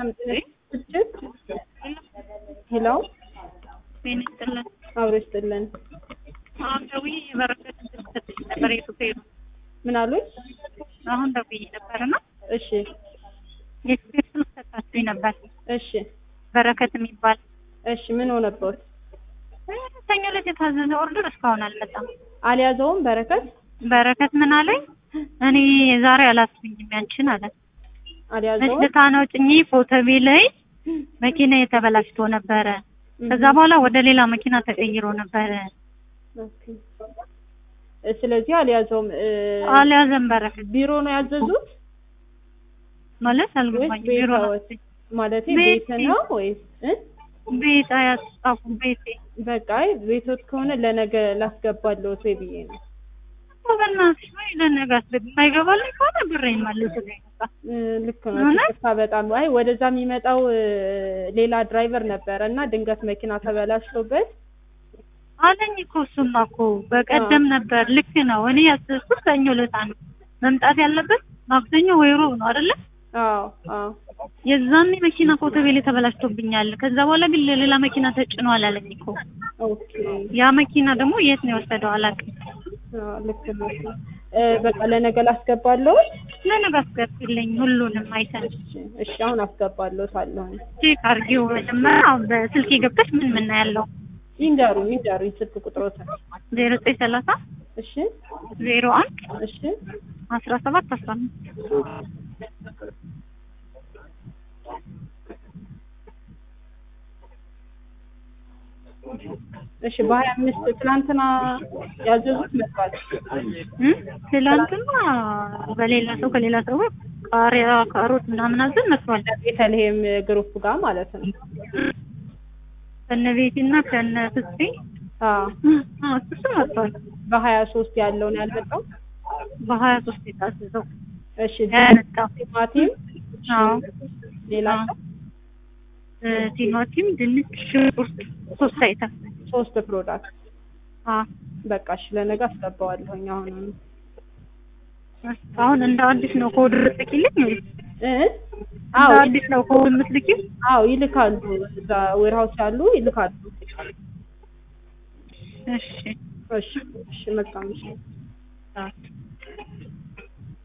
ሰላም ትችት ሄሎ ጤና ይስጥልን። አብሮ ይስጥልን። አሁን ደውዬ የበረከት ስልክ ሰጥቼ ነበር የሹፌሩ። ምን አሉኝ? አሁን ደውዬ ነበርና እሺ የሹፌር ስልክ ሰጣችሁኝ ነበር እሺ በረከት የሚባል እሺ ምን ሆነበት? ሰኞ ዕለት የታዘዘ ኦርደር እስካሁን አልመጣም። አልያዘውም በረከት በረከት ምን አለኝ? እኔ ዛሬ አላስብኝም ያንቺን አለ። አልያዘውም። መስልታ ነው ጭኜ ፎቶቤ ላይ መኪና የተበላሽቶ ነበረ። ከዛ በኋላ ወደ ሌላ መኪና ተቀይሮ ነበረ። ኦኬ። ስለዚህ አልያዘውም። እ፣ አልያዘም በረከት ቢሮ ነው ያዘዙት ማለት ወይስ አልገባኝም። ቤት ቢሮ አወጥ? ማለቴ ቤት ቤት ነው ወይስ እ? ቤት አያስጻፉ ቤቴ በቃ አይ ቤቶት ከሆነ ለነገ ላስገባለሁት ወይ ብዬ ነው። በእናትሽ ወይ ለነገ አስገቢ የማይገባልኝ ከሆነ ብሬን መልስልኝ በቃ። እ፣ ልክ ነው። እውነት? ይቅርታ በጣም አይ ወደዛ የሚመጣው እ፣ ሌላ ድራይቨር ነበረ እና ድንገት መኪና ተበላሽቶበት አለኝ እኮ እሱማ እኮ በቀደም ነበር። ልክ ነው። እኔ ያዘዝኩት ሰኞ ዕለት ነው መምጣት ያለበት ማክሰኞ ወይ ሮብ ነው አይደለ? አዎ አዎ የዛኔ መኪና ኮተቤሌ ተበላሽቶብኛል። ከዛ በኋላ ግን ለሌላ መኪና ተጭኗል አለኝ እኮ። ኦኬ ያ መኪና ደግሞ የት ነው የወሰደው አላውቅም። አዎ ልክ ነው። እ፣ በቃ ለነገ ላስገባለሁት። ለነገ አስገቢልኝ ሁሉንም አይተን እሺ አሁን አስገባለሁት አለሁኝ። ቼክ አድርጊው። መጀመሪያ አሁን በስልኬ ገብተሽ ምን ምን ነው ያለው? ይንገሩኝ ይንገሩኝ ስልክ ቁጥሮትን። ዜሮ ዘጠኝ ሰላሳ እሺ ዜሮ አንድ እሺ አስራ ሰባት አስራ አምስት እሺ በሀያ አምስት ትናንትና ያዘዙት መጥቷል። እም? ትላንትና በሌላ ሰው ከሌላ ሰው ጋር ቃሪያ፣ ካሮት ምናምን አዘን መጥቷል። ቤተልሔም ግሩፕ ጋር ማለት ነው። ከነ ቤቲና ከነ ፍስቴ አዎ አዎ፣ እሱ መጥቷል። በሀያ ሶስት ያለውን ያልመጣው። በሀያ ሶስት የታዘዘው እሺ ያመጣው ቲማቲም አዎ ሌላ እ፣ ቲማቲም፣ ድንች፣ ሽንኩርት ሶስት አይተም ሶስት ፕሮዳክት አዎ በቃ እሺ ለነገ አስገባዋለሁኝ አሁን አሁን እንደ አዲስ ነው ኮድ ልትልኪልኝ ወይስ እ እንደ አዎ አዲስ ነው ኮድ የምትልኪው? አዎ ይልካሉ እዛ ዌርሃውስ ያሉ ይልካሉ እሺ እሺ እሺ መልካም እሺ አዎ